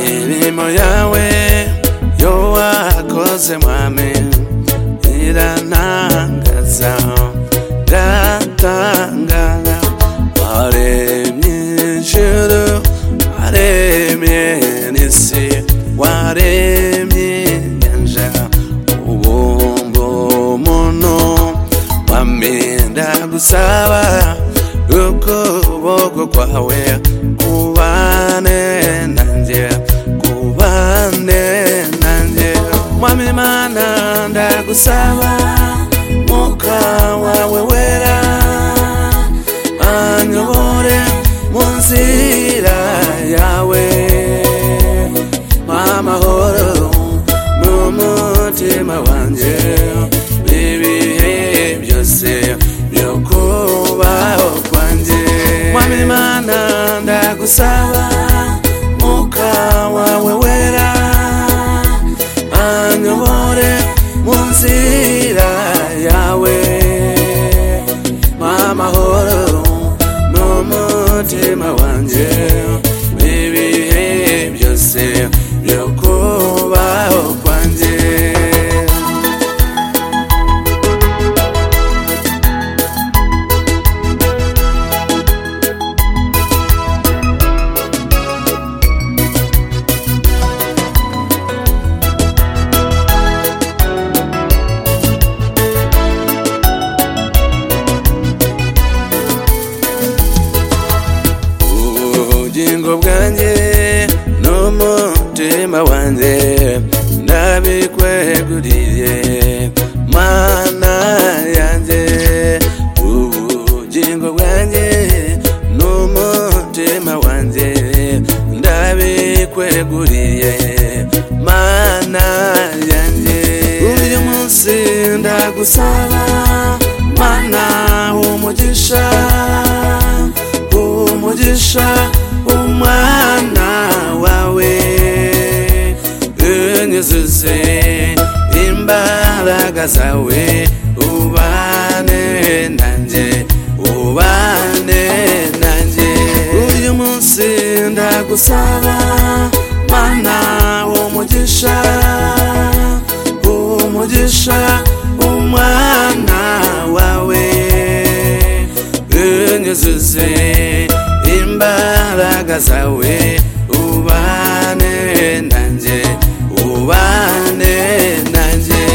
mirimo yawe yo wakoze mwami irantangaza iratangara waremye ijuru waremye n'isi waremye inyanja ubungo umuntu wamenda gusaba ukuboko kwawe kubane nanjye kubane nanjye mwami mana ndagusaba muka wawe wera anyobore mu nzira yawe amahoro n'umutima wanjye ibihe byose byo kubaho kwanjye mwami mana ndagusaba muka wawe wera anyobore mu nzira yawe amahoro n'umutima wanjye ibihe byose byo kubaho kwanjye ubugingo bwanjye n'umutima wanjye ndabikweguriye mana yanjye ubugingo bwanjye n'umutima wanjye ndabikweguriye mana yanjye uyu munsi ndagusaba mana umugisha umugisha umwana wawe unyuzuze imbaraga zawe ubane nanjye ubane nanjye uyu munsi ndagusaba mana umugisha umugisha umwana wawe unyuzuze imbaraga zawe ubane nanjye ubane nanjye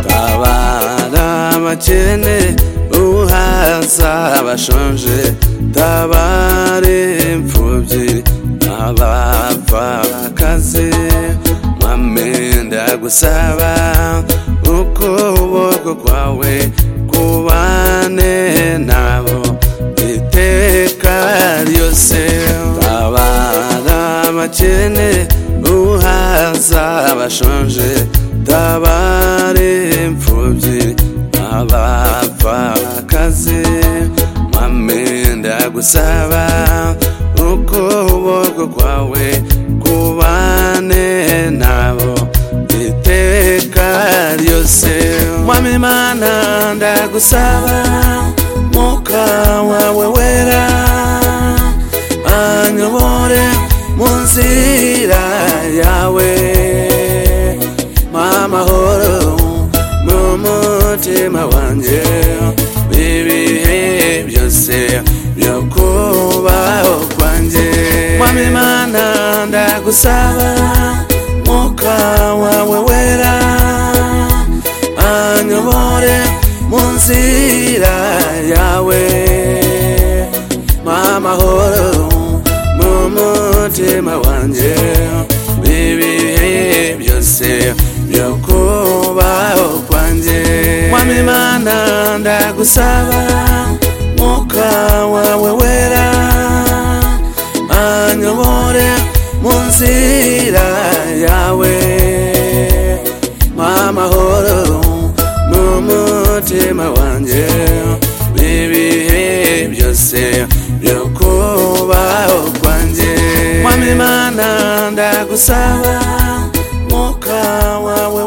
tabara abakene uhaza abashonje tabare imfubyi abapfakazi mwami ndagusaba ukuboko kwawe kubane nabo iteka ryose tabara abakene uhaza abashonje tabare imfubyi abapfakazi mwami ndagusaba ukuboko kwawe kubane nabo iteka ryose mwami mana ndagusaba muka wawe wera anyobore mu nzira yawe mamahoro n'umutima wanjye ibihe byose byo kubaho kwanjye mwami mana ndagusaba muka wawe wera anyobore mu nzira yawe mamahoro n'umutima wanjye ibihe byose byo kubaho kwanjye mwami mana ndagusaba umwuka wawe wera anyobore mu nzira yawe amahoro n'umutima wanjye ibihe byose byo kubaho kwanjye mwami mana ndagusaba umwuka wawe